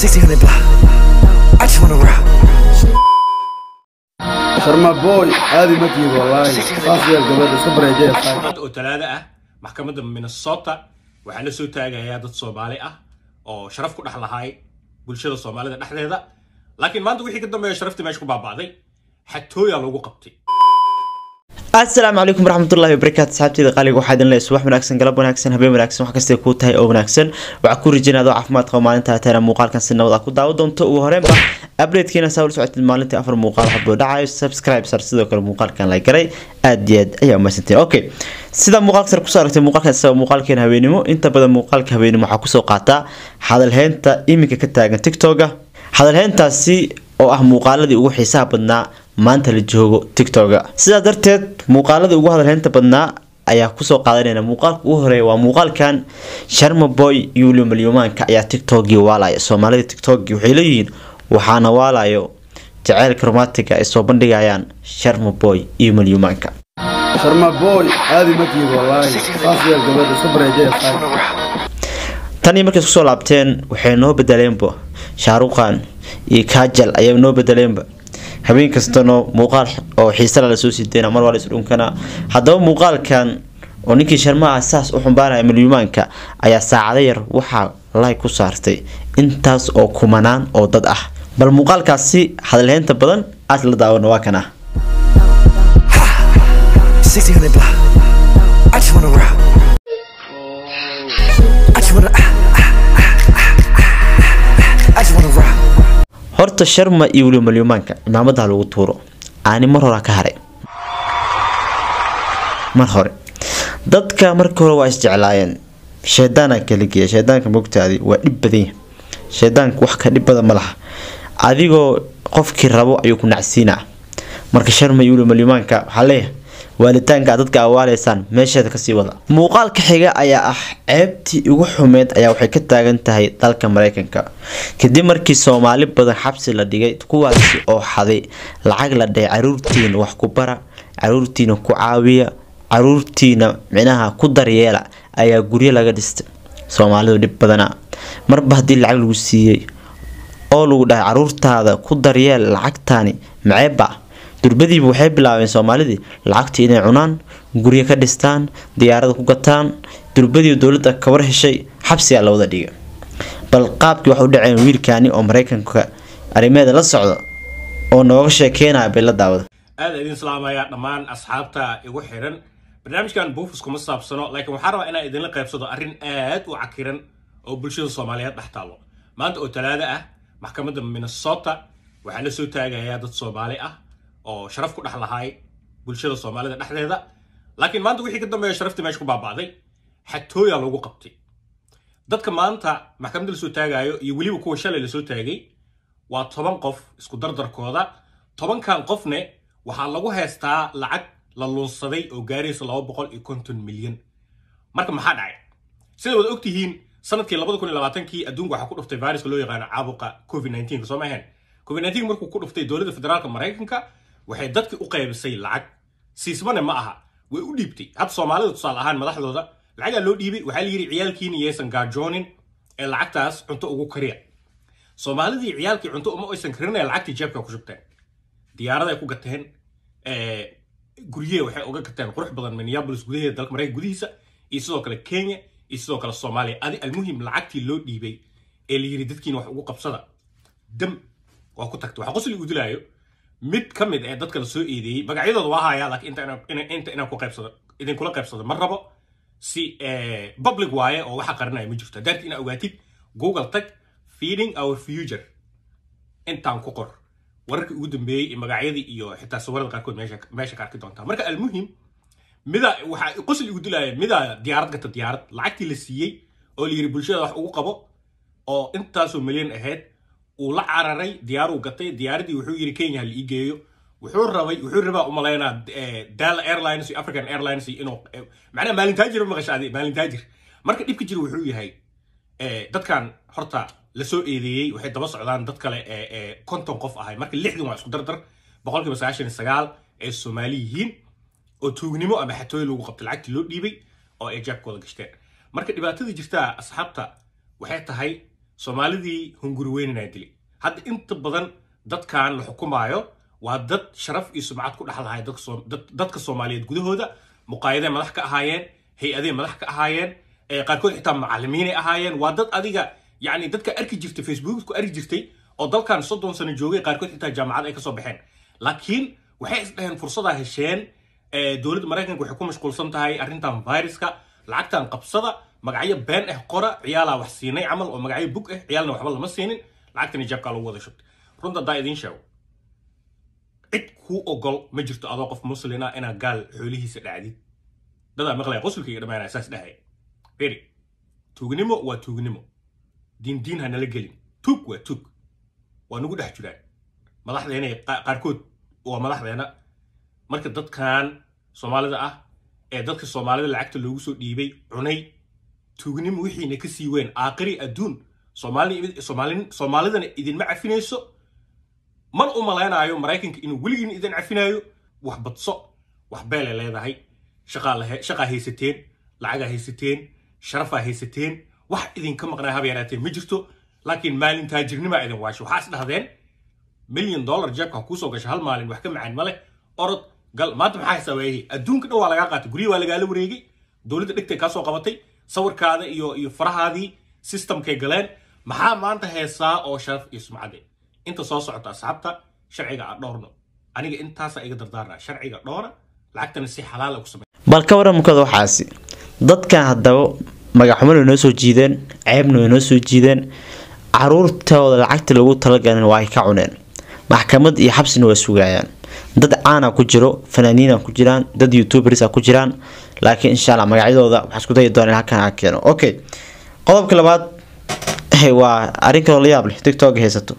1600 block. I just wanna rock. sharma boy aadi ma tiid wallaahi saas yeel gabadha iska bareejaya tahay maanta oo talaado ah maxkamadda minnesota waxaa la soo taagayaa dad soomaali ah oo sharaf ku dhex lahaay bulshada soomaalida dhexdeeda laakiin maanta wixii ka dambeeya sharaftii meesha ku baaba'day xatooyaa lagu qabtay asalaamu calaykum waraxmatullahi wabarakaatu asxaabteeda qaaliga waxaa idin leeyahay subax wanaagsan galab wanaagsan habeen wanaagsan wax kastay kuu tahay oo wanaagsan waxaa ku rajinaa adoo caafimaad qaba maalinta taana muuqaalkan si nabad ah ku daawo doonto ugu horeenba updatekiina saa ula socotid maalintii afar muuqaal hadbuu dhacayo subscribe sar sidoo kale muuqaalkan la garay aad iyo aad ayaa umahadsantiin okay sida muuqaalka sar kusoo aragtay muuqaalkan isaga muuqaalkeena habeenimo inta badan muuqaalka habeenimo waxaa kusoo qaataa hadalheynta iminka ka taagan tiktoka hadalheyntaasi oo ah muuqaaladii ugu xiisaha badnaa maanta la joogo tiktoka sidaa darteed muuqaaladii ugu hadalheynta badnaa ayaa kusoo qaadanayna muuqaalka ugu horeeya waa muuqaalkan sharma boy yuulio malyumaanka ayaa tiktokgii waalaya soomaalida tiktokgii waxay leeyihiin waxaana waalayo jaceylka romantiga ay soo bandhigayaan sharma boy iyo malyumaanka sharma boy aadi ma tiid wallaahi saas yeel gabadha iska bareejaya tahay tan iyo markay isku soo laabteen waxay noo bedeleenba shaaruqan iyo kajal ayaa noo bedeleenba habeen kastano muuqaal oo xiisala lasoo sideena mar waa la isdhunkana haddaba muuqaalkan oo ninkii sharmaha saas u xumbaanaya malyumaanka ayaa saacado yar waxaa lay ku saartay intaas oo kumanaan oo dad ah bal muuqaalkaasi hadalheynta badan aad la daawano waa kan ah 1600 block. I just wanna rock. I just wanna. ah, ah, ah, ah, ah. I just wanna rock. horta sharma iyo weliba malyumaanka cimaamadaha lagu tuuro aani mar hore ka haray mar hore dadka marka hore waa isjeclaayeen shaydaana kala geeya shaydaanka mogtaadi waa dhib badan yahay shaydaanka wax ka dhib badan ma laha adigoo qofkii rabo ayuu ku nacsiinaa marka sharma iyo weliba malyumaanka waxaa leeyahay waalitaanka aad dadka awaaleysaan meesheeda kasii wada muuqaalka xiga ayaa ah ceebtii ugu xumeyd ayaa waxay ka taagan tahay dalka mareykanka kadib markii soomaali badan xabsi la dhigay kuwaasi oo xaday lacag la dhahay caruurtiina wax ku bara caruurtiina ku caawiya caruurtiina micnaha ku daryeela ayaa guryo laga dhistay soomaalidu dhib badana marba haddii lacag lagu siiyey oo lagu dhahay caruurtaada ku daryeel lacagtaani maceeba durbadiiba waxay bilaabeen soomaalidii lacagtii inay cunaan guryo ka dhistaan diyaarada ku gataan durbadii dowladda kabar heshay xabsigaa la wada dhiga bal qaabkii wax u dhaceen wiilkaani oo mareykanka arrimeeda la socdo oo nooga sheekeynaya bay la daawada aad idin salaamayaa dhammaan asxaabta igu xiran barnaamijkan buufus kuma saabsano laakiin waxaa rabaa inaan idinla qaybsado arrin aad u cakiran oo bulshada soomaaliyeed dhex taalo maanta oo talaado ah maxkamadda minnesota waxaa la soo taagayaa dad soomaali ah oo sharaf ku dhex lahaay bulshada soomaalida dhexdeeda laakiin maanta wixii ka dambeeya sharaftii meesha ku baaba'day xatooyaa lagu qabtay dadka maanta maxkamadda lasoo taagayo iyo weliba kuwa shalay lasoo taagay waa toban qof isku dardarkooda tobankan qofne waxaa lagu heystaa lacag la lunsaday oo gaaraysa laba boqol iyo konton milyan marka maxaa dhacay sida wada ogtihiin sanadkii labada kun iyo labaatankii adduunka waxaa ku dhuftay viruska loo yaqaano caabuqa covid 19 soo ma ahayn covid 19 markuu ku dhuftay dowladda federaalka maraykanka waxay dadki u qaybisay lacag siismane ma aha way u dhiibtay hadda soomaalida tusaale ahaan madaxdooda lacagaa loo dhiibay waxaa la yidhi ciyaalkiina yaysan gaajoonin ee lacagtaas cunto ugu kariya soomaalidii ciyaalkii cunto uma aysan karinaya lacagtii jeebka ku shubteen diyaaraday ku gateen guryahe waxay uga gateen qurux badan minneapolis gudaheeda dalka maraykanka gudihiisa iyo sidoo kale kenya iyo sidoo kale soomaaliya adi almuhim lacagtii loo dhiibay ee la yidhi dadkiina wax ugu qabsada dam waa ku tagtay waxaa qosli udilaayo mid ka mid ee dadka la soo eedeeyey magacyadooda waa hayaa laakiin inta inaan inta inaan ku qaybsado idinkula qaybsado ma rabo si public waaye oo waxa qarinaya ma jirto daarti inaa ogaatid google tag feeding our future intaan ku qor wararkii ugu dambeeyey iyo magacyadii iyo xitaa sawirada qaarkood meesha meesha ka arki doontaa marka almuhim mida waxaa qosli ugu dilaya mida diyaarad gata diyaarad lacagtii la siiyey oo la yidhi bulshada wax ugu qabo oo intaasoo milyan ahayd uu la cararay diyaaruu gatay diyaaradii wuxuu yidhi kenya ha la ii geeyo wuxuu rabay wuxuu rabaa umalaynaa dal airlines iyo african airlines iyo inuu macnaha maalintaajir ma maqashaadi maalintaajir marka dhibka jira wuxuu yahay dadkan horta lasoo eedeeyey waxay daba socdaan dad kale ee konton qof ahay marka lixdan waa isku dardar boqolkiiba sagaashan iyo sagaal ee soomaali yihiin oo tuugnimo ama xatooyo lagu qabtay lacagtii loo dhiibay oo ay jaabkooda gashteen marka dhibaatadii jirtaa asxaabta waxay tahay soomaalidii hunguri weynanaa dilay hadda inta badan dadkan la xukumaayo waa dad sharaf iyo sumcad ku dhexlahay dadka Soom- dad- dadka soomaaliyeed gudahooda muqaayaday madax ka ahaayeen hay-aday madax ka ahaayeen ee qaarkood xitaa macalimiinay ahaayeen waa dad adiga yacni dadka arki jirtay facebook ku arki jirtay oo dalkan soddon sano joogay qaarkood xitaa jaamacad ay kasoo baxeen laakiin waxay isdhaheen fursadaa hesheen ee, dowladda maraykanka waxay ku mashquulsan tahay arrintan viruska lacagtan qabsada magacyo been ah qora ciyaalaa wax siinay camal oo magacyo bug ah ciyaalna waxba lama siinin lacagtani jeebkaa lagu wada shubtay runta haddaa idiin sheego cid kuu ogol ma jirto adoo qof muslina inaad gaal xoolihiisa dhacdid dadaa maqlaya qosulka iyo dhammaanaya saas dhahaya beri tuugnimo waa tuugnimo diin diin ha nala gelin tuug waa tuug waa nagu dhex jiraan madaxdeena qa- qaarkood waa madaxdeena marka dadkan soomaalida ah ee dadka soomaalida lacagta loogu soo dhiibay cunay tuugnimo wixiina ka sii weyn aaqiri adduun Soomaali- Soomaalin- soomaalidana idinma cafinayso man u malaynaayo maraykanka inuu weligiin idin cafinayo wax badso wax beelay leedahay shaqaa lahe- shaqaa haysateen lacagaa haysateen sharafaa haysateen wax idinka maqnaa haba yaraateen ma jirto laakiin maalin taajirnimaa idin waasho waxaa is dhahdeen milyan dollar jeebka ha kuusoo gasha hal maalin wax ka macaan ma leh orod gal maanta maxaa xisaabeeyey adduunka dhan waa lagaa qaatay guryo waa lagaala wareegay dowladda dhigtay kaa soo qabatay sawirkaada iyo iyo farahaadii systemkay galeen maxaa maanta heesaa oo sharaf iyo sumcade inta soo socota asxaabta sharciga aan dhowrno aniga intaasa iga dardaarnaa sharciga dhowra lacagtana si xalaala ku samey bal ka waramkooda waxaasi dadkan haddaba magaxxumana way noo soo jiideen ceebna way noo soo jiideen caruurtooda lacagta lagu talagalin waa ay ka cuneen maxkamad iyo xabsina waa sugayaan dad caana ku jiro fanaaniina ku jiraan dad youtubersa ku jiraan laakiin insha alla magacyadooda waxaa isku dayi doona in halkan aan keeno okay qodobka labaad eh, waa arrin kaloo la yaab leh tiktok haysato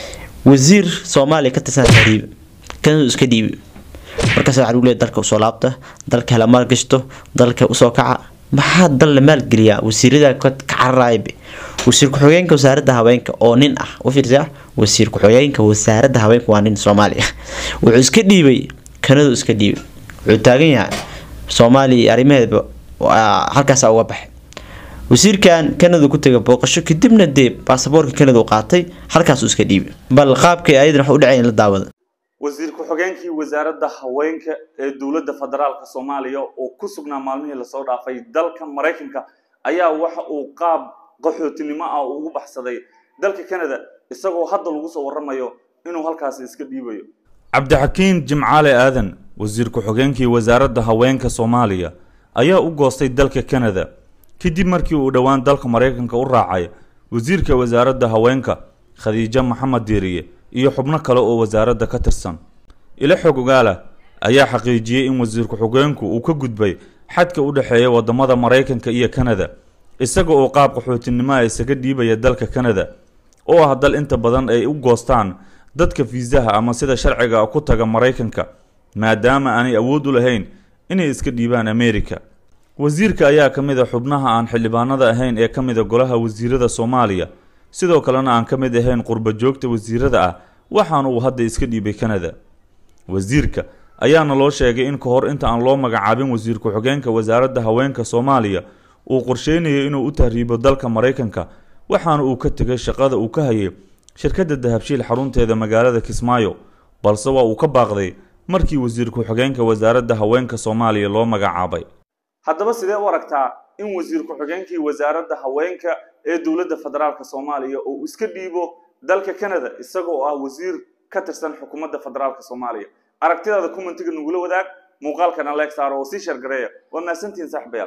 wasiir soomaaliya ka tirsan xariibe kanadu iska dhiibi markaas waxaa lagu leeyahay dalka usoo laabta dalka hala maalgashto dalka usoo kaca maxaa dal la maalgeliyaa wasiirada ka ka cararaaybe wasiir ku-xigeenka wasaaradda haweenka oo nin ah u fiirsa wasiir ku-xigeenka wasaaradda haweenka waa nin soomaaliya wuxuu iska dhiibay kanadu iska dhiibay wuxuu taagan yahay soomaaliya iyo arrimaheedba waa halkaasa uga baxay wasiirkan kanada ku tegay booqasho kadibna dee baasaboorka kanada u qaatay halkaasuu iska dhiibay bal qaabkay ayadan wax u dhacayn la daawada wasiir ku-xigeenkii wasaaradda haweenka ee dowladda federaalka soomaaliya oo ku sugnaa maalmihii lasoo dhaafay dalka maraykanka ayaa waxa uu qaab qaxootinimo ah ugu baxsaday dalka canada isagoo hadda lagu soo waramayo inuu halkaasi iska dhiibayo cabdixakiin jimcaale aadan wasiir ku-xigeenkii wasaaradda haweenka soomaaliya ayaa u goostay dalka canada kadib markii uu dhowaan dalka maraykanka u raacay wasiirka wasaaradda haweenka khadiijo maxamed diiriye iyo xubno kale oo wasaaradda ka tirsan ilo xog ogaala ayaa xaqiijiyey in wasiir ku-xigeenku uu ka gudbay xadka u dhexeeya wadamada maraykanka iyo canada isaga oo qaab qaxootinimo ah isaga dhiibaya dalka canada oo ah dal inta badan ay u goostaan dadka fiisaha ama sida sharciga ku taga maraykanka maadaama aanay awood u lahayn inay iska dhiibaan america wasiirka ayaa ka mid a xubnaha aan xildhibaanada ahayn ee ka mid a golaha wasiirada soomaaliya sidoo kalena aan ka mid ahayn qurba joogta wasiirada ah waxaana uu hadda iska dhiibay canada wasiirka ayaana loo sheegay in ka hor inta aan loo magacaabin wasiir ku-xigeenka wasaaradda haweenka soomaaliya uu qorsheynayo inuu u tahriibo dalka maraykanka waxaana uu ka tegay shaqada uu ka hayay shirkadda dahabshiil xarunteeda magaalada kismaayo balse waa uu ka baaqday markii wasiir ku-xigeenka wasaaradda haweenka soomaaliya loo magacaabay haddaba sidee u aragtaa in wasiir ku-xigeenkii wasaaradda haweenka ee dowladda federaalka soomaaliya uu iska dhiibo dalka canada isagoo ah wasiir ka tirsan xukuumadda federaalka soomaaliya aragtidaada commentiga nagula wadaag muuqaalkan aleeg saaro oo sii shargareeya waa mahadsantihiin saaxiibayaal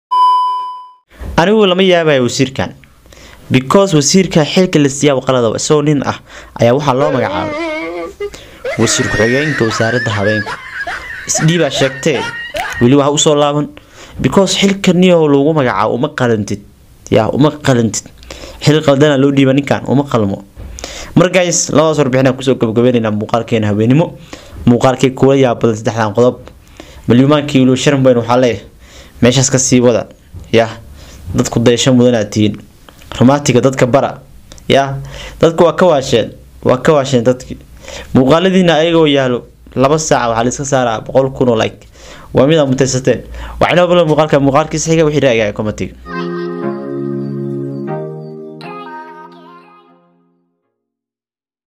anigu lama yaabayo wasiirkan because wasiirka xilka la siiyaa qalada isagoo nin ah ayaa waxaa loo magacaabay wasiir ku-xigeenka wasaaradda haweenka isdhiibaa sheegtee weli waxa usoo laaban because xilka niyo lagu magacaabo uma qalantid yaa uma qalantid xil qaldana loo dhiiba ninkan uma qalmo markays labadaas warbixin kusoo gabagabeynayna muuqaalkeena haweenimo muuqaalkii kuwa yaabadan saddexdan qodob malyumaankii weliba sharan bayn waxaa leeyahay meeshaas ka sii wada yaa dadku dayasho mudanaad tihiin rumaatiga dadka bara yaa dadku waa ka waasheen waa ka waasheen dadkii muuqaaladiina ayagoo yaalo laba saaca waxaa laiska saaraa boqol kun oo like waa mid aa mutaysateen waxinoo bala muuqaalka muuqaalkiisa xiga wixii raagaa komatiga